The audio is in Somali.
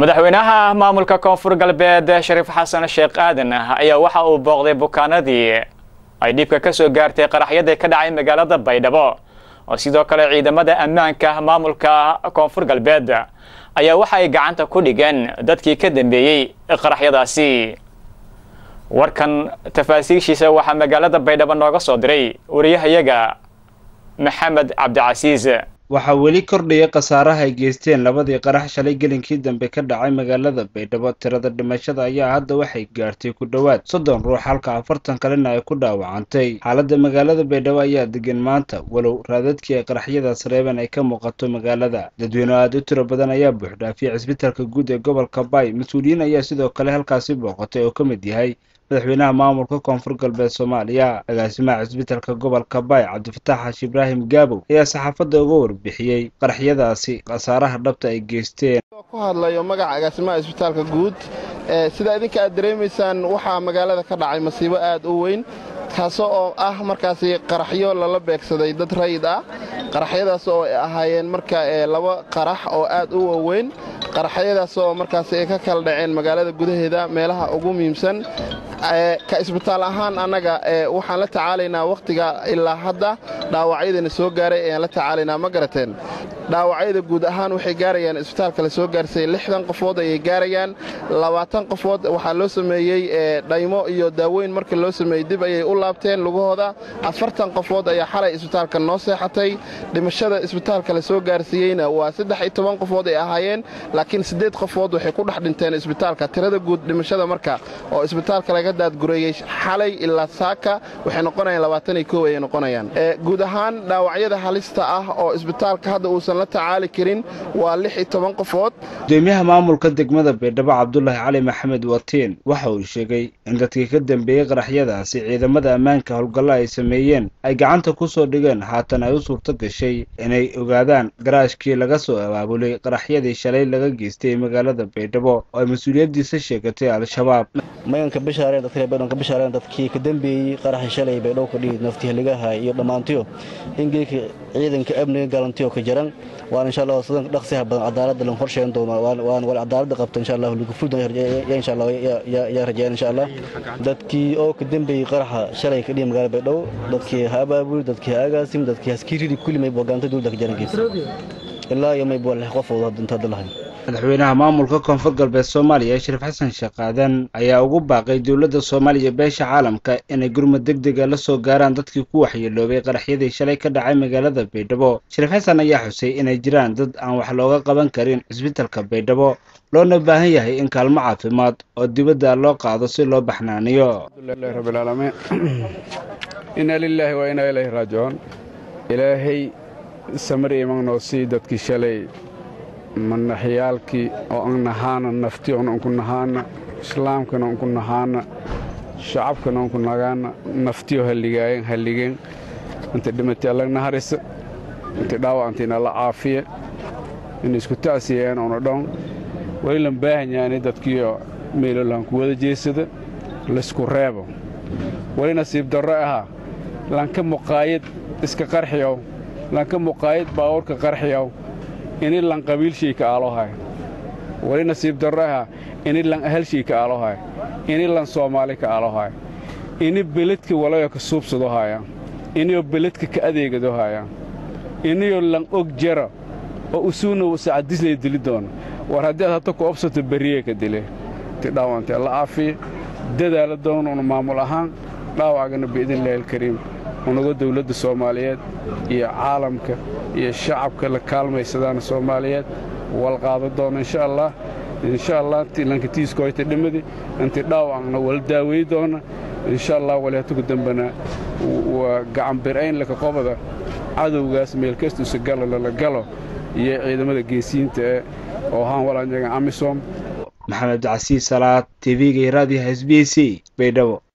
madaxweynaha maamulka koonfur galbeed shariif xasan sheekh aadan ayaa waxa uu booqday bukaanadii ay dhibka ka soo gaartay qaraxyadii ka dhacay magaalada baydhabo oo sidoo kale ciidamada ammaanka maamulka koonfur galbeed ayaa waxa ay gacanta ku dhigeen dadkii ka dambeeyey qaraxyadaasi warkan tafaasiishiisa waxaa magaalada baydhabo nooga soo diray wariyahayaga maxamed cabdicasiis waxaa weli kordhaya khasaaraha ay geysteen labadii qarax shalay gelinkii dambe ka dhacay magaalada baydhabo tirada dhimashada ayaa hadda waxay gaartay ku dhowaad soddon ruux halka afartan kalena ay ku dhaawacantay xaaladda magaalada baydhabo ayaa degan maanta walow raadadkii ay qaraxyadaas reebeen ay ka muuqato magaalada dadweyne aad u tiro badan ayaa buuxdhaafiyay cisbitaalka guud ee gobolka bay mas-uuliyiin ayaa sidoo kale halkaasi booqatay oo ka mid yahay madaxweynaha maamulka koonfur galbeed soomaaliya agaasimaha cisbitaalka gobolka bay cabdifataax xaashi ibraahim gaabow ayaa saxaafadda uga warbixiyey qaraxyadaasi khasaaraha dhabta ay geysteen ku hadlayo magaca agaasimaha cisbitaalka guud sida idinka aad dareemaysaan waxaa magaalada ka dhacay masiibo aad u weyn kaasoo oo ah markaasi qaraxyo lala beegsaday dad rayid ah qaraxyadaas oo ay ahaayeen marka laba qarax oo aad u waaweyn qaraxyadaas oo markaasi ay ka kala dhaceen magaalada gudaheeda meelaha ugu muhiimsan ka isbitaal ahaan annaga waxaan la tacaalaynaa wakhtiga ilaa hadda dhaawacyadana soo gaaray ayaan la tacaalaynaa ma garateen dhaawacyada guud ahaan waxay gaarayaan isbitaalka la soo gaarsay lixdan qofood ayay gaarayaan labaatan qofood waxaa loo sameeyey dhaymo iyo daaweyn markii loo sameeyey dib ayay u laabteen lugahooda afartan qofood ayaa xalay isbitaalka noo seexatay dhimashada isbitaalka la soo gaarsiiyeyna waa saddex iyo toban qofood ay ahaayeen laakiin siddeed qofood waxay ku dhex dhinteen isbitaalka tirada guud dhimashada marka oo isbitaalka laga daadgureeyey xalay ilaa saaka waxay noqonayaan labaatan iyo kow ayay noqonayaan guud ahaan dhaawacyada halista ah oo isbitaalka hadda uusan la tacaali karin waa lix iyo toban qofood gudoomiyaha maamulka degmada baydhabo cabdulaahi cali maxamed watiin waxa uu sheegay in dadkii ka dambeeyey qaraxyadaasi ciidamada ammaanka howlgallo ay sameeyeen ay gacanta ku soo dhigeen haatan ay u suurto gashay inay ogaadaan garaashkii laga soo abaabulay qaraxyadii shalay laga geystay magaalada baydhabo oo ay mas-uuliyaddiisa sheegatay al-shabaab maganka bishaareen dadka baydhabo ka bishaareen dadkii ka dambeeyey qaraxi shalay baydhabo ka dhigi nafti haligaha iyo dhammaantiyo in geedka ciidanka amniga galantiyo ka jaran waan insha allah sidan dhaqsiha badan cadaaladda lan horsheen doono waan wal cadaaladda qabta insha allah lagu fudan ya insha allah ya rajayaan insha allah dadkii oo ka dambeeyey qaraxa shalay ka dhigi magaalada baydhabo dadkii ha abaabuli dadkii ha agaasim dadkii haskiiridi kulli may bogaanta dowladda ka jarankiisa ilaa iyo may boo lix qof oo inta hadda lahayn madaxweynaha maamulka koonfur galbeed soomaaliya shariif xasan sheekh aadan ayaa ugu baaqay dowladda soomaaliya beesha caalamka inay gurmud deg dega la soo gaaraan dadkii ku waxyeeloobay qaraxyadii shalay ka dhacay magaalada baydhabo shariif xasan ayaa xusay inay jiraan dad aan wax looga qaban karin cisbitalka baydhabo loona baahan yahay in kaalmo caafimaad oo dibadda loo qaado si loo baxnaaniyo inna lilaahi wa inaa ilayhi raajicuun ilaahay samari imagnoo sii dadkii shalay manaxyaalkii oo an nahaana naftiyoon anku nahaana islaamkana anku nahaana shacabkana anku nagaana naftiyo halligaayen halligeen inta dhimatay alla naharisa inta dhaawacantiina la caafiya in isku ta'siyeen una dhon wali lan baahan yaani dadkiio meelolaan ku wada jeesada laysku reebo wali nasiib darro ahaa lanka muqaayad iska qarxiyow lanka muqaayad baawurka qarxiyow ini lan qabiilshayka aalohay wali nasiib darro ahaa ini lan ahalshayka aalohay ini lan soomaali ka aalohay ini beledka walayo ka suubsado haya iniyoo beledka ka adeegado haya iniyoo lan og jara oo usuuna sacadislay dili doona war haddii aad hata ku obsato berriyee ka dile ti dhaawantee la caafiya dadaala doona una maamul ahaan dhaawacgana biidnillahi alkariim unaga dawladda soomaaliyeed iyo caalamka iyo shacabka la kaalmaysadaana soomaaliyeed wal qaada doona insha allah insha allah lankatiiskoyta dhimadi inti dhaawacna wala daaweey doona insha allah walihatugu dambena waa gacanbirayn laka qobada cadowgaas meelkastuusa galo lala galo iyo ciidamada geesiyiinta ee oo ahaan walanyaga amisom maxamed cabdicasiis salaad tv-ga iyo raadiyaha s b c baydhabo